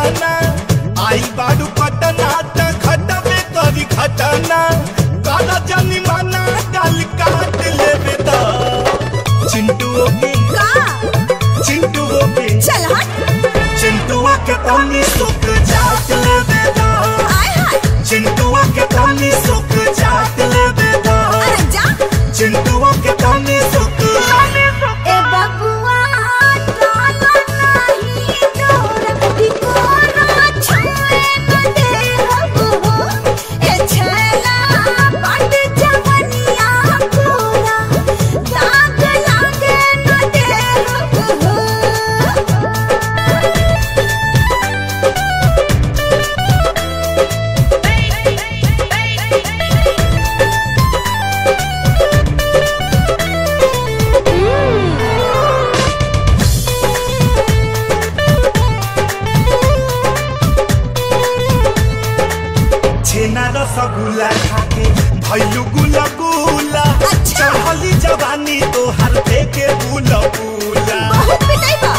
घटना आई बाडू पटना त घटबे करी घटना काला जनी माना गाल काट लेबे त चिंटू के का चिंटू के चल हट चिंटुआ के तनी सुख जात लेबे त आय हाय चिंटुआ के तनी सुख जात लेबे त अरे जा चिंटुआ के तनी सुख ए बबुआ डाला नहीं डोरा टिकोरा छाए न दे हो ए छेला बट जवनिया पूरा दाग लागे न दे हो छेना रसगुल्ला खाके भैलू गुला गुला अच्छा। चढ़ली जवानी तो हर के बुला बुला बहुत पिटाई बा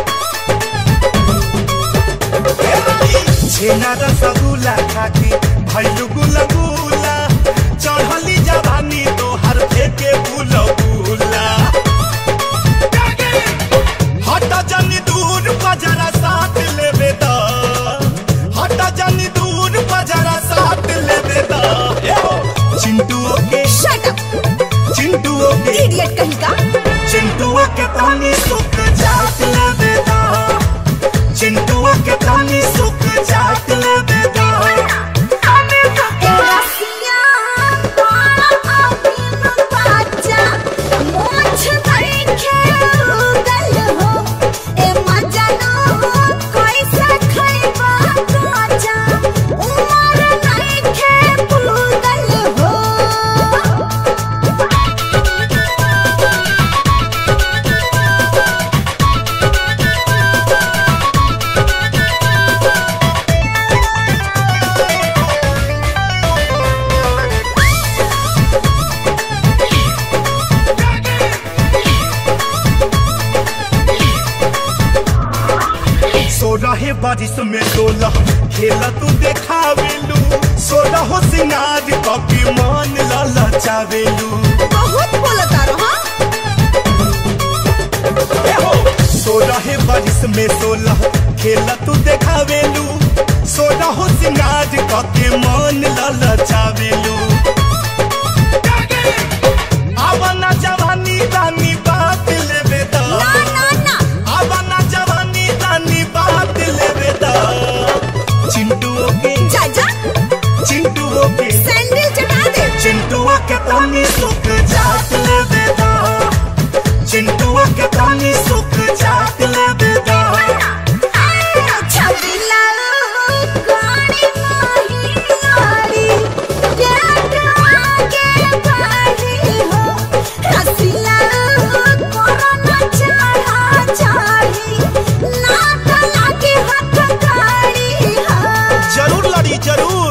छेना रसगुल्ला खाके भैलू गुला गुला चढ़ली जवानी तो हर के बुला बुला हटा जनी दूर बजरा साथ लेबे दा हटा जनी दूर बजरा साथ लेबे दा चिंटू के शट अप चिंटू के इडियट कहीं का चिंटुआ के पानी सुख जात लेबे दा चिंटुआ के पानी सुख जात लेबे दा ए रसिया बाला अभी बाजा मोछ देखे उगल हो ए मजनू कैसे खैबा काजा उमर नइखे पुगल हो सो रहे बारिश में डोला खेला तू देखावेलू सोना हो सिंगार कॉपी मान लाला चावेलू बहुत बोलता रहा सो रहे बारिश में सोला खेला तू देखावेलू सोना हो सिंगार कॉपी मान लाला चावेलू आवना जवानी रानी बात लेबे दा ना ना ना आवना जवानी रानी बात लेबे दा चिंटू के जा जा चिंटू के सैंडल चटा दे चिंटुआ के पानी सुख जात लेबे दा चिंटुआ के पानी सुख जात लेबे दा छबिला गाड़ी माही गाड़ी प्यार आगे बढ़ी हो हसीला कोरोना चढ़ा चढ़ी ना तो लागे हाथ गाड़ी हो जरूर लड़ी जरूर